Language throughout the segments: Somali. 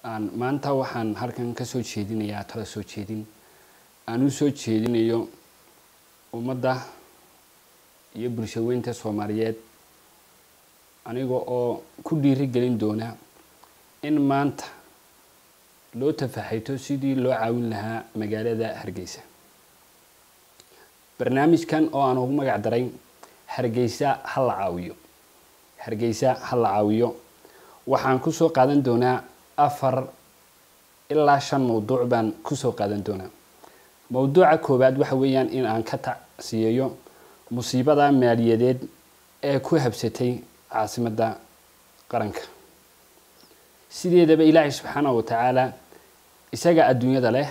aan maanta waxaan halkan ka soo jeedinayaa tala soo jeedin aan u soo jeedinayo ummadda iyo bulshaweynta soomaaliyeed aniga oo ku dhiiri gelin doona in maanta loo tafaxayto sidii loo caawin lahaa magaalada hargeysa barnaamijkan oo aan ugu magac daray hargeysa ha la caawiyo hargeysa ha la caawiyo waxaan kusoo qaadan doonaa afar ilaa shan mawduuc baan kusoo qaadan doonaa mawduuca koowaad waxa weeyaan in aan ka tacsiyeeyo musiibada maaliyadeed ee ku habsatay caasimadda qaranka sideedaba ilaahay subxaana wa tacaala isaga adduunyada leh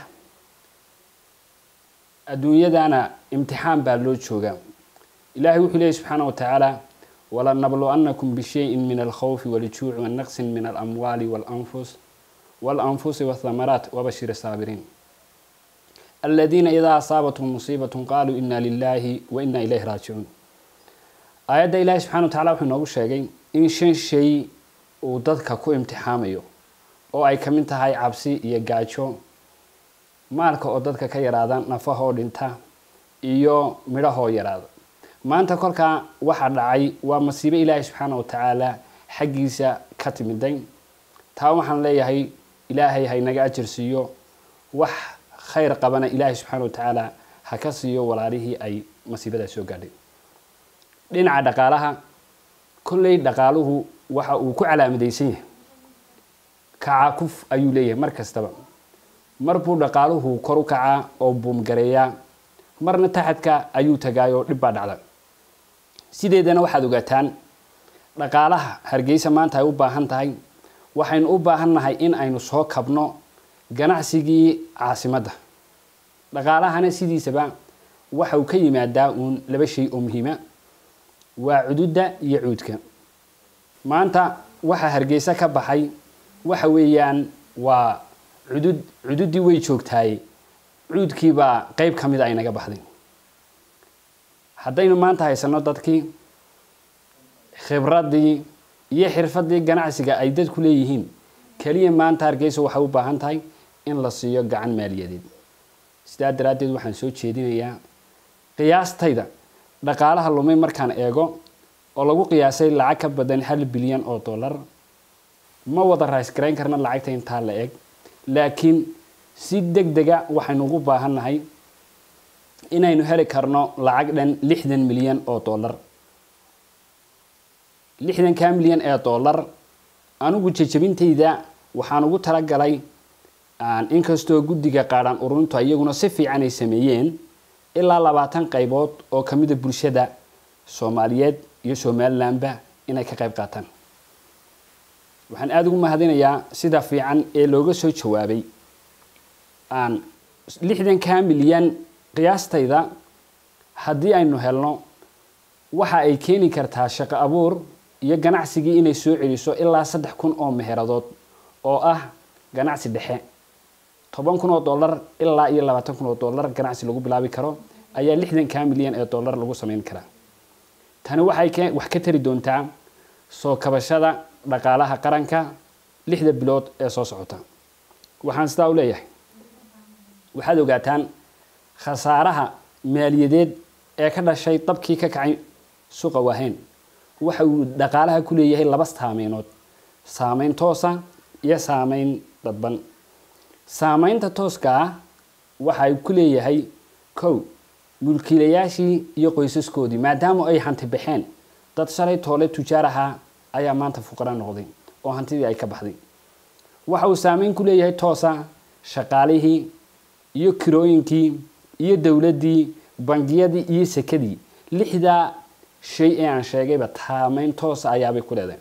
adduunyadana imtixaan baa loo joogaa ilahay wuxuu leeyahy subxaana wa tacaala walanabluwannakum bishayin min alkhawfi waljuuci wanaqsin min alamwaali walanfus walanfusi wathamaraat wabashir saabiriin aladiina idaa asaabathum musiibatun qaaluu ina lilahi wa ina ilayhi raajicuun aayadda ilaahi subxana wa tacala wuxuu inoogu sheegay in shan shay uu dadka ku imtixaamayo oo ay ka mid tahay cabsi iyo gaajo maalka oo dadka ka yaraada nafahoo dhinta iyo midhahoo yaraada maanta kolkaa waxaa dhacay waa masiibo ilaahay subxaana wa tacaala xaggiisa ka timiday taa waxaan leeyahay ilaahay haynaga ajar siiyo wax khayr qabana ilaahay subxaana wa tacaala ha ka siiyo walaalihii ay masiibadaa soo gaadhay dhinaca dhaqaalaha kolley dhaqaaluhu waxa uu ku calaamadaysan yahay kacakuf ayuu leeyahay mar kastaba mar buu dhaqaaluhu kor u kacaa oo buumgareeyaa marna taxadka ayuu tagaayoo dhib baa dhacda sideedana waxaad ogaataan dhaqaalaha hargeysa maanta ay u baahan tahay waxaynu u baahannahay in aynu soo kabno ganacsigii caasimadda dhaqaalahana sidiisaba waxa uu ka yimaadaa uun laba shay oo muhiima waa cududda iyo cuudka maanta waxa hargeysa ka baxay waxa weeyaan waa cudud cududdii way joogtaaye cuudkiibaa qeyb ka mida ay naga baxday haddaynu maanta haysano dadkii khibraddii iyo xirfaddii ganacsiga ay dadku leeyihiin keliya maanta hargeysa waxay u baahan tahay in la siiyo gacan maaliyadeed sidaa daraaddeed waxaan soo jeedinayaa qiyaastayda dhaqaalaha lumay markaan eego oo lagu qiyaasay lacag ka badan hal bilyan oo dollar ma wada raysgarayn karna lacagta intaa la eg laakiin si deg dega waxaynu ugu baahannahay inaynu heli karno lacag dhan lixdan milyan oo dollar lixdankaa milyan ee dollar anigu jajabintayda waxaan ugu talagalay inkastoo guddiga qaadhaan ururintu iyaguna si fiican ay sameeyeen ilaa labaatan qaybood oo ka mida bulshada soomaaliyeed iyo somalilandba inay ka qayb qaataan waxaan aada ugu mahadinayaa sida fiican ee looga soo jawaabay lixdankaa milyan qiyaastayda haddii aynu helno waxa ay keeni kartaa shaqo abuur iyo ganacsigii inay soo celiso ilaa saddex kun oo meheradood oo ah ganacsi dhexe toban kun oo dollar ilaa iyo labaatan kun oo dollar ganacsi lagu bilaabi karo ayaa lixdankaa milyan ee dollar lagu sameyn karaa tani waxay wax ka tari doontaa soo kabashada dhaqaalaha qaranka lixda bilood ee soo socota waxaan sidaa u leeyahay waxaad ogaataan khasaaraha maaliyadeed ee ka dhashay dabkii ka kacay suuqa waahayn waxa uu dhaqaalaha ku leeyahay laba saameynood saameyn toosa iyo saameyn dadban saameynta tooska ah waxa uu ku leeyahay kow mulkiilayaashii iyo qoysaskoodii maadaama ay hanti baxeen dad shalay toole tujaar ahaa ayaa maanta fuqara noqday oo hantidii ay ka baxday waxa uu saameyn ku leeyahay toosa shaqaalihii iyo kirooyinkii iyo dowladdii bangiyadii iyo sekadii lixdaa shay ee aan sheegayba saameyn toosa ayaabay ku leedahay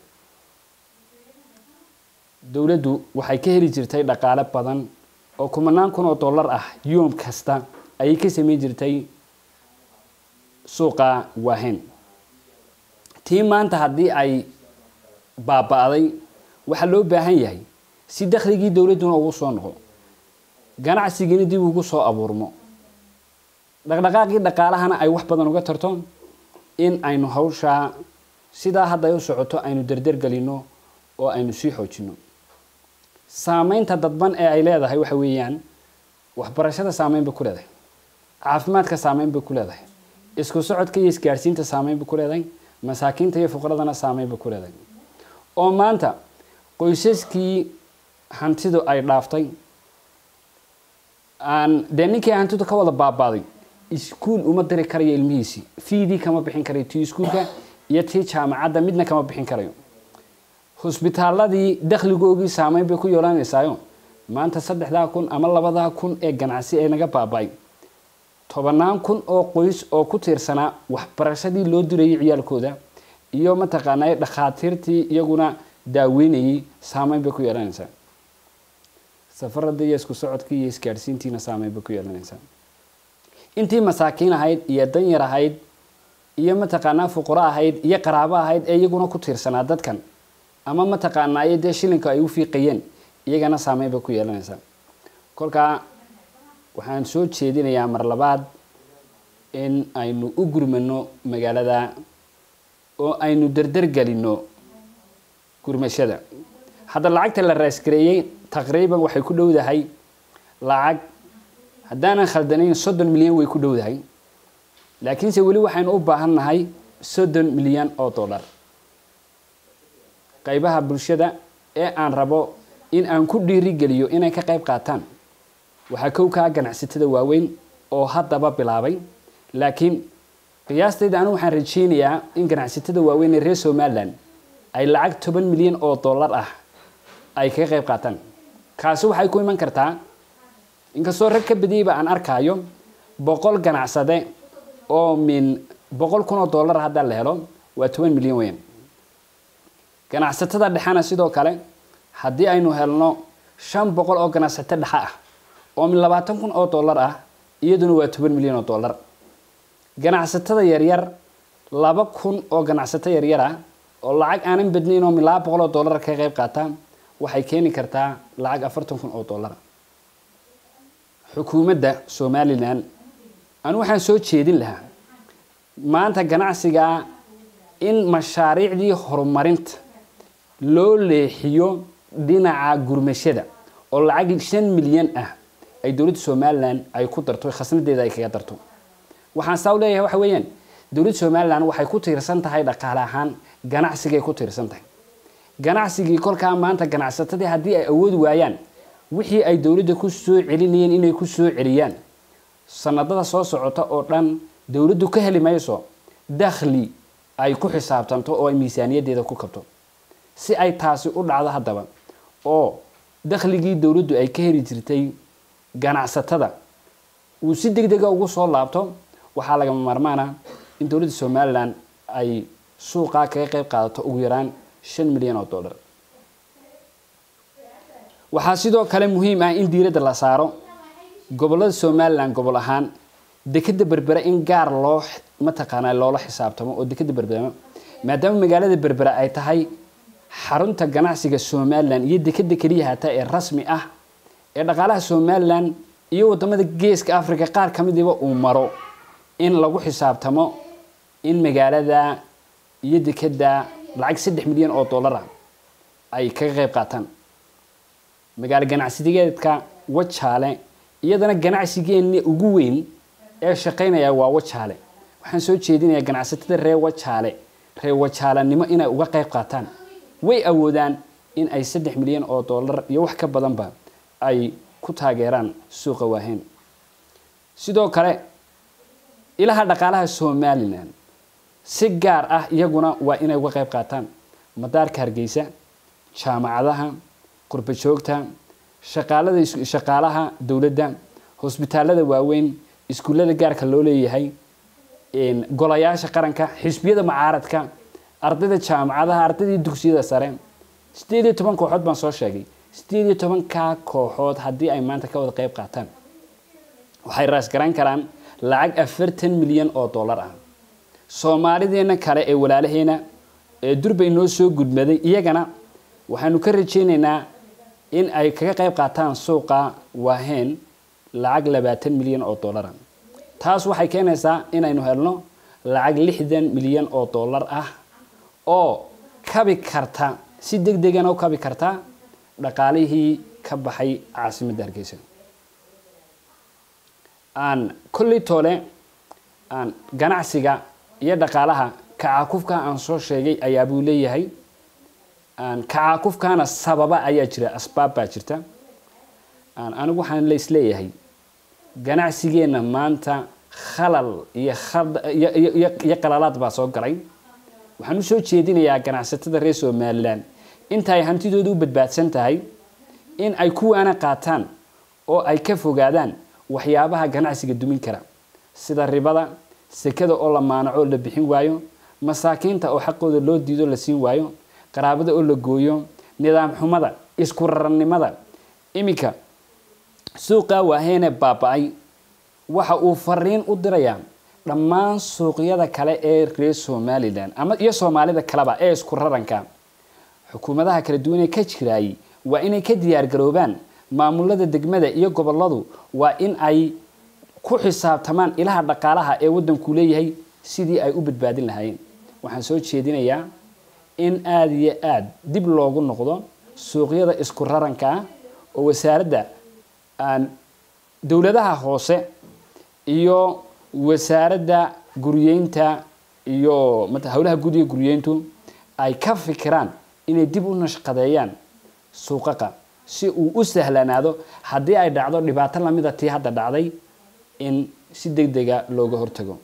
dowladdu waxay ka heli jirtay dhaqaale badan oo kumanaan kun oo dollar ah yoom kasta ayay ka sameyn jirtay suuqa waahayn tii maanta haddii ay baaba-day waxaa loo baahan yahay si dakhligii dowladduna ugu soo noqo ganacsigiina dib ugu soo abuurmo dhaqdhaqaaqii dhaqaalahana ay wax badan uga tarto in aynu hawshaa sidaa hadda ay u socoto aynu derder gelino oo aynu sii xoojino saameynta dadban ee ay leedahay waxa weeyaan waxbarashada saameyn bay ku leedahay caafimaadka saameyn bay ku leedahay isku socodka iyo isgaadhsiinta saameyn bay ku leedahay masaakiinta iyo fuqradana saameyn bay ku leedahay oo maanta qoysaskii hantidu ay dhaaftay aan dee ninkii hantidu ka wada baabaaday iskuul uma diri karayo ilmihiisii fiidii kama bixin karayo tii iskuulka iyo tii jaamacadda midna kama bixin karayo husbitaaladii dakhligoogii saameyn bay ku yeelanaysaayo maanta saddexdaa kun ama labadaa kun ee ganacsi ee naga baaba-ay tobanaan kun oo qoys oo ku tiirsanaa waxbarashadii loo dirayay ciyaalkooda iyo mataqaanaa dhakhaatiirtii iyaguna daaweynayay saameyn bay ku yeelanaysaa safaradii iyo isku socodkii iyo isgaadhsiintiina saameyn bay ku yeelanaysaa intii masaakiin ahayd iyo danyar ahayd iyo mataqaanaa fuqaro ahayd iyo qaraabo ahayd ee iyaguna ku tiirsanaa dadkan ama mataqaanaayo dee shilinka ay u fiiqayeen iyagana saameyn bay ku yeelanaysaa kolkaa waxaan soo jeedinayaa mar labaad in aynu u gurmano magaalada oo aynu derdergelino gurmashada hadda lacagta la raasgareeyey taqriiban waxay ku dhowdahay lacag haddaanan khaldanayn soddon milyan way ku dhowdahay laakiinse weli waxaynu u baahan nahay soddon milyan oo dollar qaybaha bulshada ee aan rabo in aan ku dhiirigeliyo inay ka qayb qaataan waxaa kow kaa ganacsatada waaweyn oo haddaba bilaabay laakiin qiyaastayda anigu waxaan rajeynayaa in ganacsatada waaweyn ee reer somalilan ay lacag toban milyan oo dollar ah ay kaga qayb qaataan kaasi waxay ku iman kartaa inkastoo rag ka badiyeyba aan arkaayo boqol ganacsade oo min boqol kun oo dollar haddaa la helo waa toban milyan weyn ganacsatada dhexena sidoo kale haddii aynu helno shan boqol oo ganacsato dhexe ah oo min labaatan kun oo dollar ah iyaduna waa toban milyan oo dollar ganacsatada yaryar laba kun oo ganacsato yaryar ah oo lacag aanan badnayn oo min laba boqol oo dollar ka qayb qaata waxay keeni kartaa lacag afartan kun oo dollar xukuumadda somalilan anu waxaan soo jeedin lahaa maanta ganacsiga in mashaariicdii horumarinta loo leexiyo dhinaca gurmashada oo lacag shan milyan ah ay dowladda somalilan ay ku darto khasnadeeda ay kaga darto waxaan saa u leeyahay waxa weeyaan dowladda somalilan waxay ku tiirsan tahay dhaqaale ahaan ganacsigay ku tiirsan tahay ganacsigii kolkaa maanta ganacsatadii haddii ay awoodi waayaan wixii ay dowladda ku soo celinayeen inay ku soo celiyaan sanadada soo socota oo dhan dowladdu ka heli mayso dakhli ay ku xisaabtanto oo ay miisaaniyaddeeda ku kabto si ay taasi u dhacdo haddaba oo dakhligii dowladdu ay ka heli jirtay ganacsatada uu si deg dega ugu soo laabto waxaa lagama maarmaana in dowladda somalilan ay suuqaa kaga qayb qaadato ugu yaraan shan milyan oo dollar waxaa sidoo kale muhiim ah in diiradda la saaro gobollada somalilan gobol ahaan dekeda berbere in gaar loo mataqaanaa loola xisaabtamo oo dekeda berbere maadaama magaalada berbere ay tahay xarunta ganacsiga somalilan iyo dekeda keliya hataa ee rasmi ah ee dhaqaalaha somalilan iyo wadamada geeska africa qaar ka midiba uu maro in lagu xisaabtamo in magaalada iyo dekeda lacag saddex milyan oo dollar ah ay kaga qayb qaataan magaalo ganacsigeedka wajaale iyadana ganacsigeeni ugu weyn ee shaqaynaya waa wajaale waxaan soo jeedinayaa ganacsatada reer wajaale reer wajaalanimo inay uga qayb qaataan way awoodaan in ay saddex milyan oo dollar iyo wax ka badanba ay ku taageeraan suuqa waaheen sidoo kale ilaha dhaqaalaha somalilan si gaar ah iyaguna waa inay uga qayb qaataan madaarka hargeysa jaamacadaha qurba joogta shaqaalada shaqaalaha dowladda hosbitaalada waaweyn iskuullada gaarka loo leeyahay golayaasha qaranka xisbiyada macaaradka ardayda jaamacadaha ardaydii dugsiyada sare sideed iyo toban kooxood baan soo sheegay sideed iyo tobankaa kooxood haddii ay maanta ka wada qayb qaataan waxay raasgaran karaan lacag afartan milyan oo dollar ah soomaalideena kale ee walaalaheena ee durbay noo soo gudmaday iyagana waxaanu ka rajeynaynaa in ay kaga qayb qaataan suuqa waaheen lacag labaatan milyan oo dollara taas waxay keenaysaa inaynu helno lacag lixdan milyan oo dollar ah oo kabi karta si deg degana u kabi karta dhaqaalihii ka baxay caasimadda hargeysa aan kolley toole aan ganacsiga iyo dhaqaalaha kacaakufka aan soo sheegay ayaabuu leeyahay kacaakufkaana sababa ayaa jira asbaab baa jirta anigu waxaan la isleeyahay ganacsigeenna maanta khalal iyo iyo qalalaad baa soo galay waxaan u soo jeedinayaa ganacsatada reer somalilan inta ay hantidooda u badbaadsan tahay in ay kuwaana qaataan oo ay ka fogaadaan waxyaabaha ganacsiga dumin kara sida ribada sekada oo la maanaco la bixin waayo masaakiinta oo xaqooda loo diido la siin waayo qaraabada oo la gooyo nidaam xumada isku rarannimada iminka suuqaa waaheene baaba-ay waxa uu fariin u dirayaa dhammaan suuqyada kale ee reer somalilan ama iyo soomaalida kaleba ee isku raranka xukuumadaha kala duwan ee ka jiraayay waa inay ka diyaar garoobaan maamulada degmada iyo goboladu waa in ay ku xisaabtamaan ilaha dhaqaalaha ee waddanku leeyahay sidii ay u badbaadin lahaayeen waxaan soo jeedinayaa in aada iyo aada dib loogu noqdo suuqyada isku raranka ah oo wasaaradda dowladaha hoose iyo wasaaradda guryeynta iyo howlaha guud iyo guryeyntu ay ka fikiraan inay dib u nashqadeeyaan suuqaqa si uu u sahlanaado haddii ay dhacdo dhibaato lamida tii hadda dhacday in si deg dega looga hortago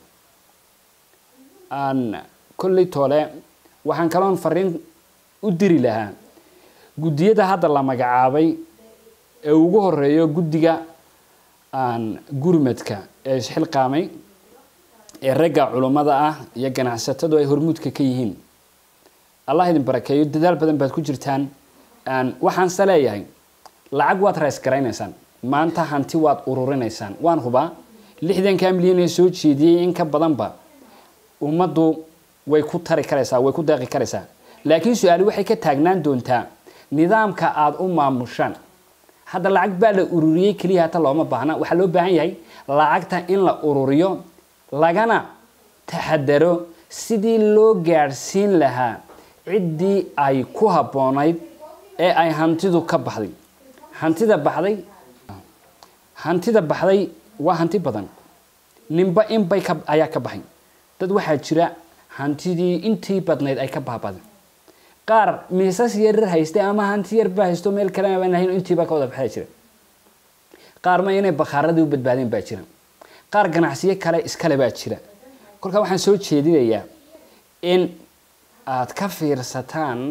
kolley toole waxaan kaloon fariin u diri lahaa guddiyada hadda la magacaabay ee ugu horeeyo guddiga gurmadka ee isxilqaamay ee ragga culummada ah iyo ganacsatadu ay hormuudka ka yihiin allah idin barakeeyo dadaal badan baad ku jirtaan waxaanse leeyahay lacag waad rays garaynaysaan maanta hanti waad ururinaysaan waan hubaa lixdanka milyan ee soo jeediyey in ka badanba ummaddu way ku tari karaysaa way ku deeqi karaysaa laakiin su-aali waxay ka taagnaan doontaa nidaamka aada u maamushaan hadda lacag baa la ururiyey keliya hata looma baahna waxaa loo baahan yahay lacagta in la ururiyo lagana taxadaro sidii loo gaadhsiin lahaa ciddii ay ku habboonayd ee ay hantidu ka baxday hantida baxday hantida baxday waa hanti badan ninba inbay ka ayaa ka baxay dad waxaa jira hantidii intii badnayd ay ka baabadeen qaar miisas yarar haystay ama hanti yarba haysto meel kalena baan lahayn intiiba ka wada baxda jira qaar ma inay bakhaaradii u badbaadeen baa jira qaar ganacsiyo kale iskale baa jira kolkaa waxaan soo jeedinayaa in aada ka fiirsataan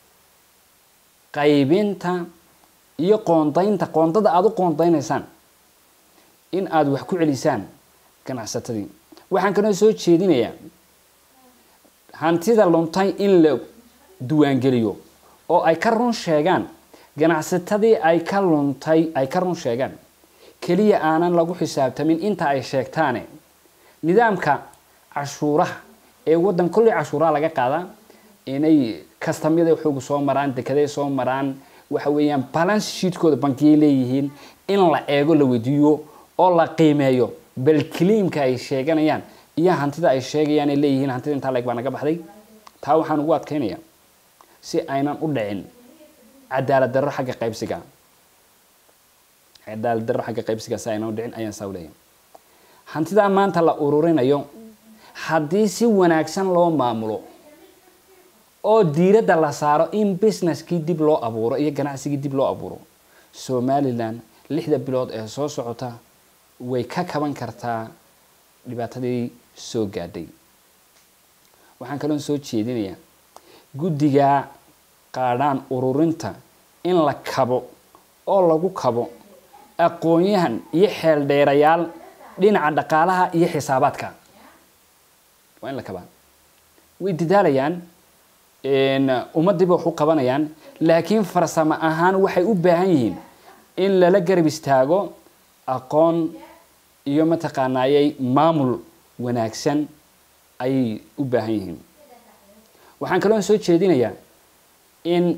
qaybinta iyo qoondaynta qoondada aada u qoondaynaysaan in aada wax ku celisaan ganacsatadii waxaan kaloo soo jeedinayaa hantida luntay in la duwaangeliyo oo ay ka run sheegaan ganacsatadii ay ka luntay ay ka run sheegaan keliya aanan lagu xisaabtamin inta ay sheegtaane nidaamka cashuuraha ee waddan kolley cashuuraha laga qaadaa inay kastamyada xoogu soo maraan dekeday soo maraan waxa weeyaan balance sheetkooda bankiyay leeyihiin in la eego la weydiiyo oo la qiimeeyo bal kiliimka ay sheeganayaan iyo hantida ay sheegayaan ay leeyihiin hantida intaa leeg baa naga baxday taa waxaan ugu adkaynayaa si aynan u dhicin cadaalad darro xagga qaybsiga cadaalad darro xagga qaybsiga si aynan u dhicin ayaan saa u leeyahay hantidaa maanta la ururinayo haddii si wanaagsan loo maamulo oo diiradda la saaro in businesskii dib loo abuuro iyo ganacsigii dib loo abuuro somalilan lixda bilood ee soo socota way ka kaban kartaa dhibaatadii soo gaadhay waxaan kaloon soo jeedinayaa guddiga qaadhaan ururinta in la kabo oo lagu kabo aqoon-yahan iyo xeeldheerayaal dhinaca dhaqaalaha iyo xisaabaadka waa in la kabaa way dadaalayaan ummaddiiba wax u qabanayaan laakiin farsamo ahaan waxay u baahan yihiin in lala garab istaago aqoon iyo mataqaanaayay maamul wanaagsan ayay u baahan yihiin waxaan kaloo soo jeedinayaa in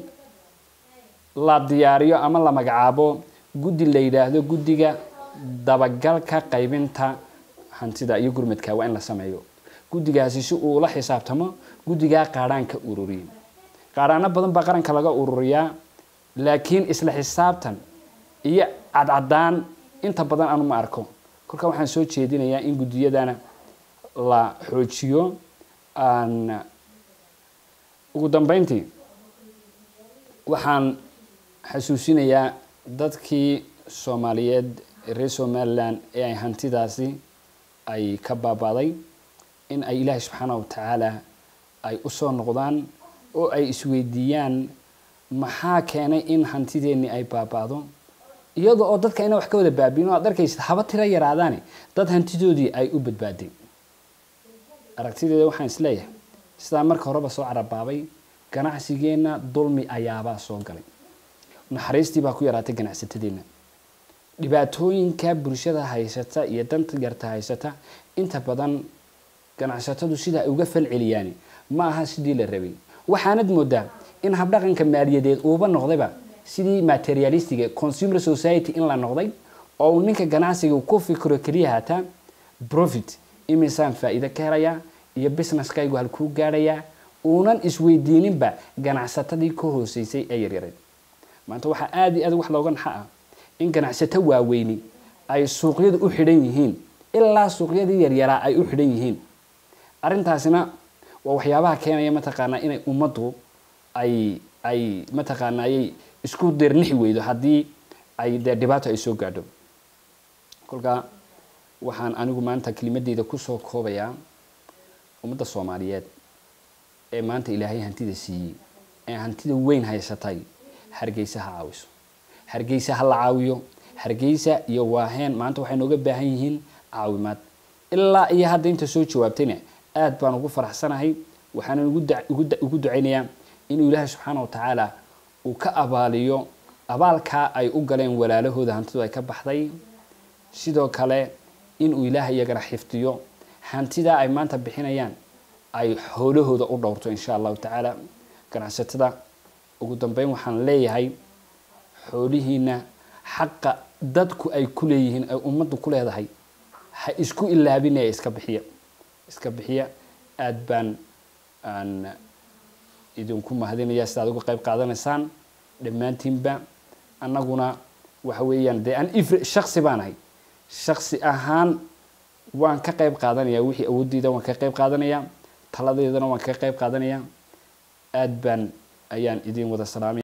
la diyaariyo ama la magacaabo guddi la yidhaahdo guddiga dabagalka qaybinta hantida iyo gurmadka waa in la sameeyo guddigaasi si uu ula xisaabtamo guddigaa qaadhaanka ururiye qaadhaano badan baa qaranka laga ururiyaa laakiin isla xisaabtan iyo cadcadaan inta badan anu ma arko kolkaa waxaan soo jeedinayaa in guddiyadana la xoojiyo aan ugu dambeyntii waxaan xasuusinayaa dadkii soomaaliyeed reer somalilan ee ay hantidaasi ay ka baabaaday in ay ilaahay subxaana wa tacaala ay usoo noqdaan oo ay isweydiiyaan maxaa keenay in hantideennii ay baabaado iyada oo dadka ina wax ka wada baabiin o ad arkaysid haba tiro yaraadaane dad hantidoodii ay u badbaadeen aragtideeda waxaan isleeyahay sidaa marka horeba soo carabaabay ganacsigeenna dulmi ayaabaa soo galay naxariistii baa ku yaraatay ganacsatadeenna dhibaatooyinka bulshada haysata iyo danta yarta haysata inta badan ganacsatadu sida ay uga falceliyaan ma aha sidii la rabay waxaanad moodaa in habdhaqanka maaliyadeed uuba noqdayba sidii materialistiga consumer society in la noqday oo uu ninka ganacsiga ku fikiro keliya hataa profit imisaan faa-iido ka helayaa iyo businesskaygu halkuu gaadhayaa uunan isweydiininba ganacsatadii ka hooseysay ee yaryareed maanta waxaa aada iyo aad wax looga naxa ah in ganacsato waaweyni ay suuqyada u xidhan yihiin ilaa suuqyadii yaryaraa ay u xidhan yihiin arrintaasina waa waxyaabaha keenaya mataqaanaa inay ummaddu ay ay mataqaana ayay isku deernixi weydo haddii ay dee dhibaato ay soo gaadho kolkaa waxaan anigu maanta kelimadeyda kusoo koobayaa ummadda soomaaliyeed ee maanta ilaahay hantida siiyey ee hantida weyn haysatay hargeysa ha caawiso hargeysa ha la caawiyo hargeysa iyo waaheen maanta waxay nooga baahan yihiin caawimaad ilaa iyo hadda inta soo jawaabtayna aad baan ugu faraxsanahay waxaana ugu ducaynayaa inuu ilaahay subxaana wa tacaala uu ka abaaliyo abaalkaa ay u galeen walaalahooda hantidu ay ka baxday sidoo kale inuu ilaahay iyagana xifdiyo hantidaa ay maanta bixinayaan ay xoolahooda u dhowrto insha allahu tacaala ganacsatada ugu dambeyn waxaan leeyahay xoolihiina xaqa dadku ay ku leeyihiin ay ummaddu ku leedahay ha isku ilaabinaya iska bixiya iska bixiya aada baan aan idinku mahadinaya sidaad uga qayb qaadanaysaan dhammaantiinba annaguna waxa weeyaan dee aan if shaksi baan ahay shaksi ahaan waan ka qayb qaadanaya wixii awoodeyda waan ka qayb qaadanaya taladeedana waan ka qayb qaadanaya aada baan ayaan idin wada salaamay